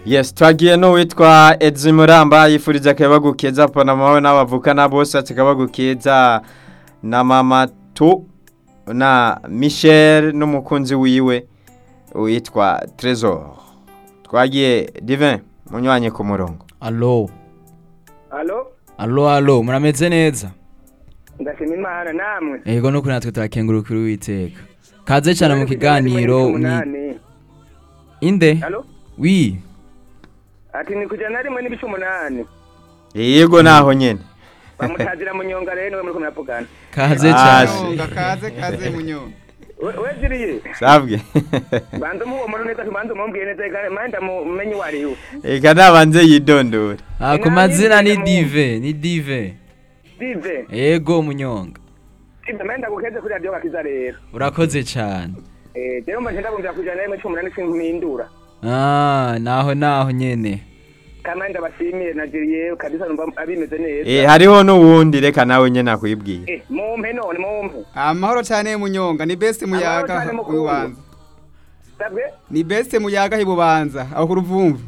yes twagiye n'uwitwa edzi muramba yifuriza akayabagu keza panama we n'abavukana bose ati akayabagu keza na mama tu na michel n'umukunzi wiwe witwa trezor twagiye divin munywanye ku murongo alo Alo, alo alo murameze neza ndashima imana namwe. yego nuko natwe turakengurukira uwiteka kaze cyane mu kiganiro ni Umunani. inde Alo, wi ati ni kujana rimwe n'ibice umunani. yego naho nyene Bamutazira mu nyonga rero niwe muriko muravugana. kaze Ah, cyane si. Munyonga kaze kaze munyonga We we ziriye. sabwe Banza umuwo muntu neza banza umumbwiye neza kandi manda mumenye wari yo. eka nabanze yidondora Ah, ku mazina ni dive ni dive Dive. yego munyonga Dive menda gukeze kuri radio gakiza rero. urakoze cyane Eh, rero mba ngenda kumvira kujana rimwe cy'umunani simpindura. ah naho naho nyene Kama ndabashimiye na Jiriye kabisa numva abimeze neza. Eh, hariho n'uwundi reka nawe nyene akwibwira Eh, mumpe none mumpe. amahoro cyane munyonga ni best muyaga cyane mukuru. ububanza Sabwe? ni best muyaga hibubanza aho ku ruvumvu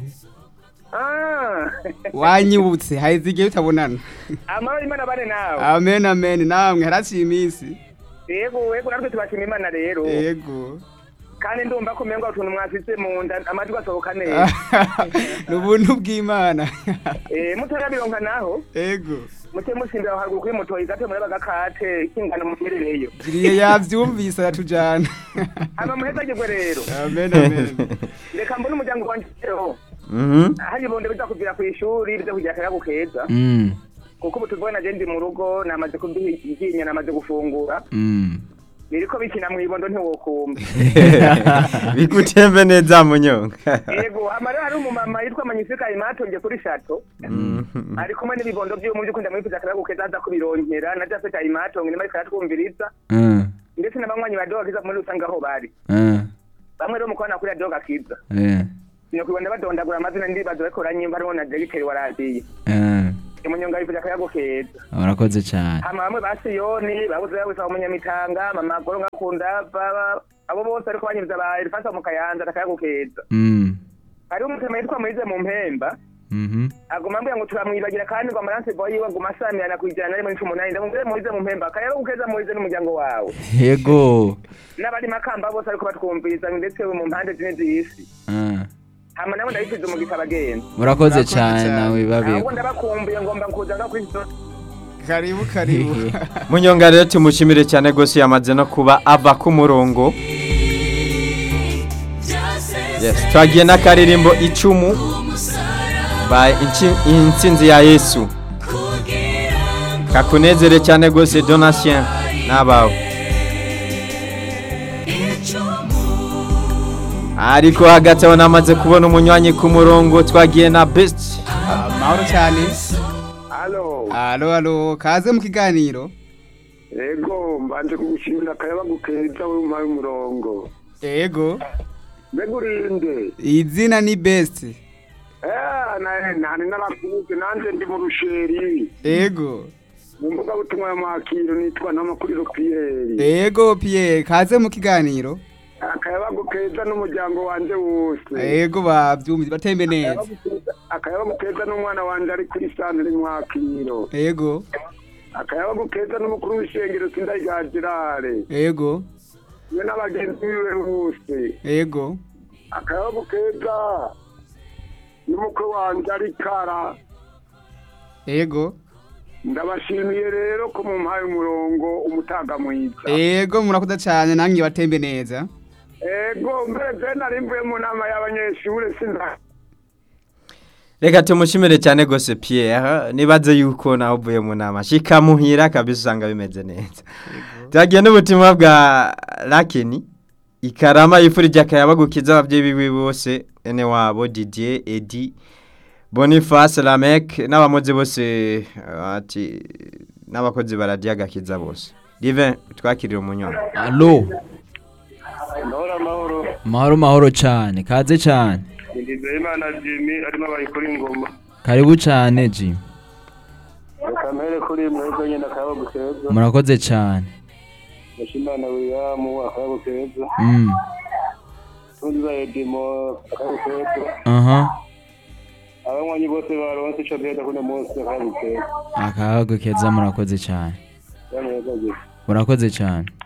Ah. wanyibutse haize igihe tutabonana Amahoro imana bane nawe. amen amen namwe haraciye iminsi Yego, yego natwe tubashima imana rero. yego kandi ndumva ko umengo utuntu mwafise mu nda amajwi asohoka neza ni ubuntu bw'imana eh mutarabironka naho yego muce musimbira aho haruguru kuri moto igato muri bagakate kingana muherereyo jiriye yavyumvise aratujana hama muhezagirwe rero amen amen reka mbone umuryango wanje rero Mhm. hari bonde biza kuvira ku ishuri biza kugira akayago keza mm kuko ubu tuvuye na je ndi mu rugo namaze kuduhiginya namaze gufungura mm biriko bikina mw'ibondo ntiwokumva bigutembe neza munyonga yego hama rero hari umumama yitwa manyisika imatonge kuri shato Mhm. ari kumwe n'ibibondo vyiwe mu vy'ukunda mwifuza akayago keza aza kubironkera na jafeta imatonge nima ariko aratwumviriza mm ndetse n'abanywanyi ba doga kiza muri rusange aho bari mm bamwe rero mukobana kuri doga kiza eh sinokubona badondagura amazina ndibaza bariko baranyimba hariho na degiteri wa radiyo eh imunyonga yifuza akayago keza urakoze cyane hama bamwe ba siyoni babuze babisa umunyamitanga mama goro ngakunda baba abo bose ariko banyiriza ba elifasa mu kayanza akayago keza mm hariho umutema yitwa mwize mu mpemba mhm aguma ambwira ngo turamwibagira kandi ngo amaranse boy yiwe aguma asamirana kwijana na rimwe n'icumi n'umunani ndamubwire muhize mu mpemba akayago keza muhize n'umuryango wawe yego n'abari makamba bose ariko batwumviriza ndetse mu mpande zine z'isi ah hama nabo ndabifize umugisha abagenzi urakoze Urakoze cyane cyane. nawe babiko ahubwo ndabakumbuye ngomba kuza no kwizo karibu karibu munyonga rero tumushimire cyane rwose yamaze no kuba ava ku murongo yes twagiye n'akaririmbo icumu by Inchi- intsinzi ya yesu kakunezere cyane rwose donatien n'abawe ariko hagati aho namaze kubona umunywanyi ku murongo twagiye na best amahoro cyane alo alo alo kaze mu kiganiro ego mbanje kugushimira akayabagu keza we umpaye umurongo yego mbega urinde izina ni best nani narakuze nanje ndi mu rusheri yego mu mbuga butumwa ya makiro nitwa n'amakuriro piyeri yego pierre kaze mu kiganiro akayabagu keza n'umuryango wanje wose yego bavyumvise batembe neza Akayabagu keza- akayabagu keza n'umwana wanje ari kuri santire mwakiro yego akayabagu keza n'umukuru w'ishengero sindayiga gerare yego we n'abagenzi biwe bose yego akayabagu keza n'umukwe wanje ari kara yego ndabashimiye rero ko mumpaye umurongo umutaga mwiza yego murakoze cyane namwe batembe neza ego mbere je nari mvuye mu nama y'abanyeshure sinda reka tumushimire cyane rwose pierre nibaze yuko nawe uvuye mu nama shikamuhira kabisa usanga bimeze neza twagiye n'ubutumwa bwa rakeni ikarama yifurije akayabagukiza ababyeyi biwe bose ene wabo didier edi boniface lamek n'abamuzi bose eh, ati n'abakozi baradiye agakiza bose divin twakirira umunywana alo ndahora amahoro mahoro mahoro cyane kaze cyane ndizeye imana jimi arimo abayikora ingoma karibu cyane ji reka mpere kuri mwebwe nyine akayabo keza murakoze cyane mushimana wiyamu akayabo keza mm tunza edimo akayabo keza aha n'abanywanyi bose baronse ico biheza kuno munsi bakabitera akahago keza murakoze cyane yamwe yakoze murakoze cyane